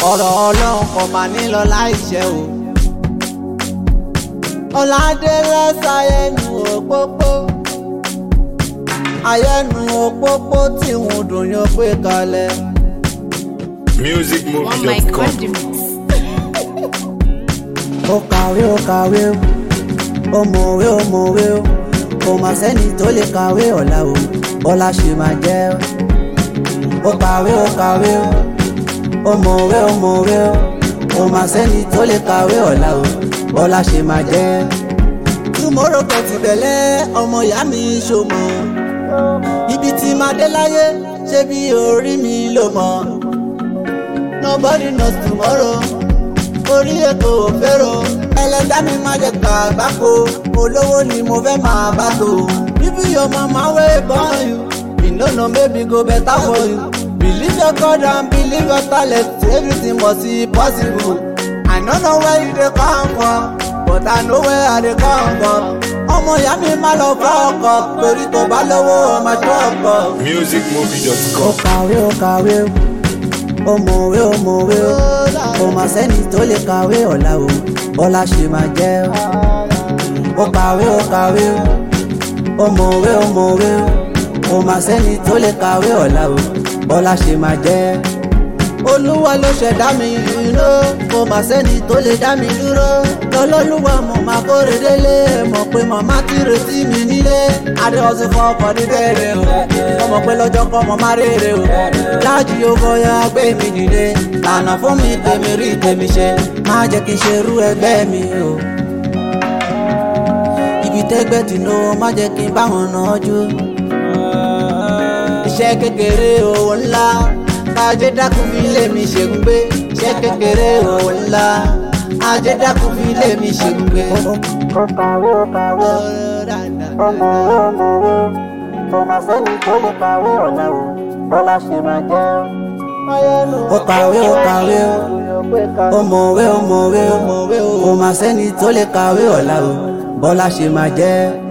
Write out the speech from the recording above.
ọ̀rọ̀ ọlọ́run kò máa ní lọ láìṣẹ o. ọ̀làdélé sáyẹnu òpópó ayẹnu òpópó tí ń dùn yóò pé kalẹ̀. One mic musicmovie.com. on the mix. ó kàwé ó kàwé ó ó mọ̀wé ó mọ̀wé ó kò má sẹ́ni tó lè kàwé ọ̀la o bọ́lá ṣe máa jẹ́ ó kàwé ó kàwé ó ó mọ̀wé ó mọ̀wé ó kò má sẹ́ni tó lè kàwé ọ̀la o bọ́lá ṣe máa jẹ́. túmọ̀rọ̀ kan ti bẹ̀lẹ́ ọmọ ìyá mi ṣòmọ̀ ibi tí máa dé láyé ṣé bí orí mi ló mọ̀ nobody knows tomorrow orí ètò òférò ẹlẹ́dá mi máa jẹ ká àgbákò olówó ni mo fẹ́ máa bá tó. bíbí your mama wey born you you no know maybe go better for you. believe your God and believe your talent everything must be possible. I no know where you dey come from but I know where I dey come from. ọmọ ìyá mi máa lọ fọ́ ọkọ̀ torí tó bá lówó ọmọ tó ọkọ̀ ó musicmovie.com. kàwé ó kàwé ó mọ̀wé ó mọ̀wé ó kò má sẹ́ni tó lè kàwé ọ̀la o bọ́lá ṣe máa jẹ́ ó kàwé ó kàwé ó mọ̀wé ó mọ̀wé ó kò má sẹ́ni tó lè kàwé ọ̀la o bọ́lá ṣe máa jẹ́ olúwa ló ṣẹ̀dá mi dúró kò má sẹ́ni tó lè dá mi dúró lọ́lọ́lúwa mo máa kórè délé mọ̀ pé màmá ti retí mi nílé adé ọ̀sìn fún ọkọ̀ ní bẹ̀rẹ̀ o ọmọ pé lọ́jọ́ kọ́ mọ má rèrè o láàjì owó ya gbé mi dìde lànà fún mi tèmi rí tèmi ṣe má jẹ́ kí n ṣe irú ẹgbẹ́ mi o ibi tẹ́gbẹ́ tì ló má jẹ́ kí n bá wọn náà jó iṣẹ́ kékeré owó ńlá ajé dákun fi lé mi ṣègùn gbé iṣẹ́ kékeré owó ńlá ajé dákun fi lé mi ṣègùn gbé. ó kàwé ó kàwé ó mọ̀wé ó mọ̀wé ó máa sẹ́ni tó lè kàwé ọ̀la o bọ́lá ṣe máa jẹ́ ó kàwé ó kàwé ó mọ̀wé ó mọ̀wé ó máa sẹ́ni tó lè kàwé ọ̀la o bọ́lá ṣe máa jẹ́.